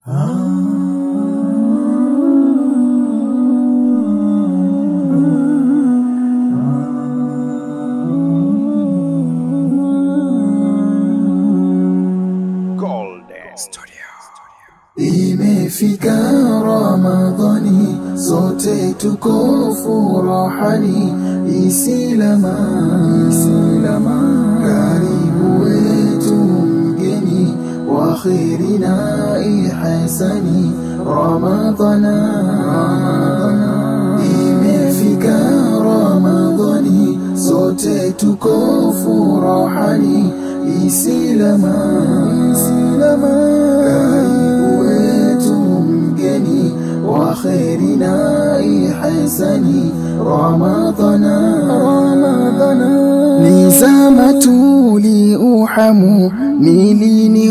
Imefika Ramadhani, sote tuko furahani, isilama isilama, karibu wetu mgeni wa kheri na ihsani, Ramadhana Ramadhana, imefika Ramadhani, sote tuko furahani, isilama isilama, karibu wetu mgeni wa kheri na ihsani Ramadhana Ramadhana ni zama tuliuhamu ni lini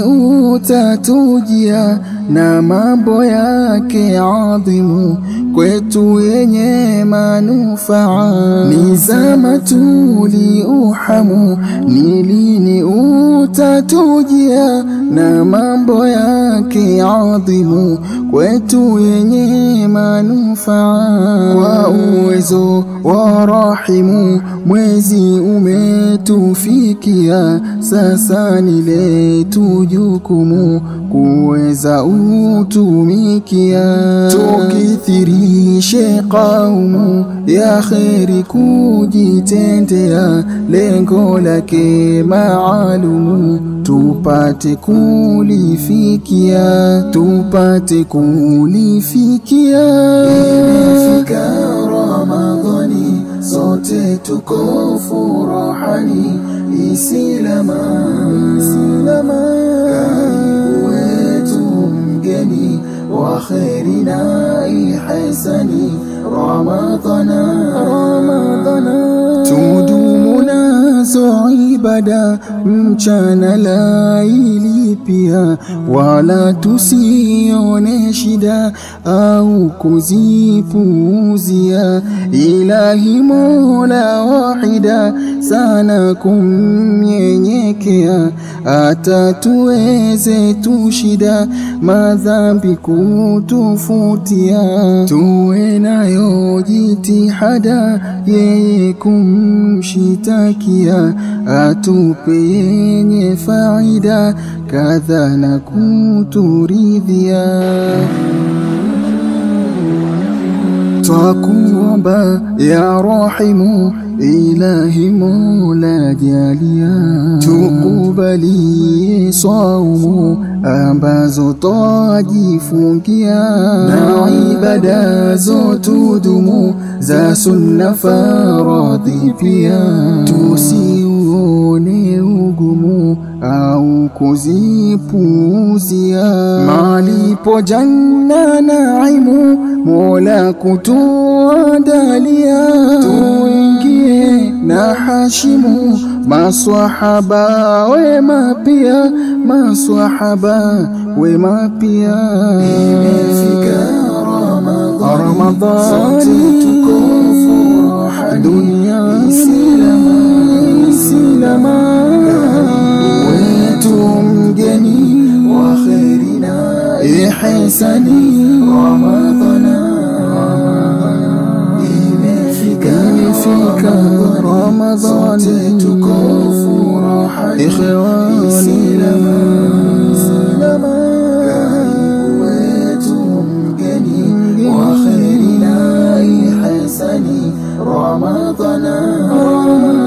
utatujia na mambo yake adhimu kwetu yenye manufaa ni zama tuliuhamu ni lini utatujia na mambo yake adhimu kwetu yenye manufaa kwa uwezo wa rahimu mwezi umetufikia sasa ni letu jukumu kuweza utumikia tukithirishe kaumu ya kheri kujitendea lengo lake maalumu tupate kulifikia tupate kulifikia imefika ramadhani sote tuko furahani isilama isilama karibu wetu mgeni wa kheri na ihsani ramadhana ramadhana tudumu nazo ibada mchana laili pia wala tusione shida au kuzipuuzia ilahi mola wahida sana kumnyenyekea hata tuweze tushida madhambi kutufutia tuwe nayo jitihada yeye kumshitakia atupe yenye faida kadha na kuturidhia twakuomba ya rahimu ilahi mola jalia tukubalie saumu ambazo twajifungia na ibada zotudumu za sunna faradhi pia tusiuone ugumu au kuzipuuzia malipo janna naimu mola kutuandalia tuingie na hashimu maswahaba wema pia maswahaba wema pia imefika ramadhani tuko furaha duniani silama wetu mgeni wa kheri na ihsani ramadhana imefika ramadhani tuko furaha ikhwani wetu mgeni wa kheri na ihsani ramadhana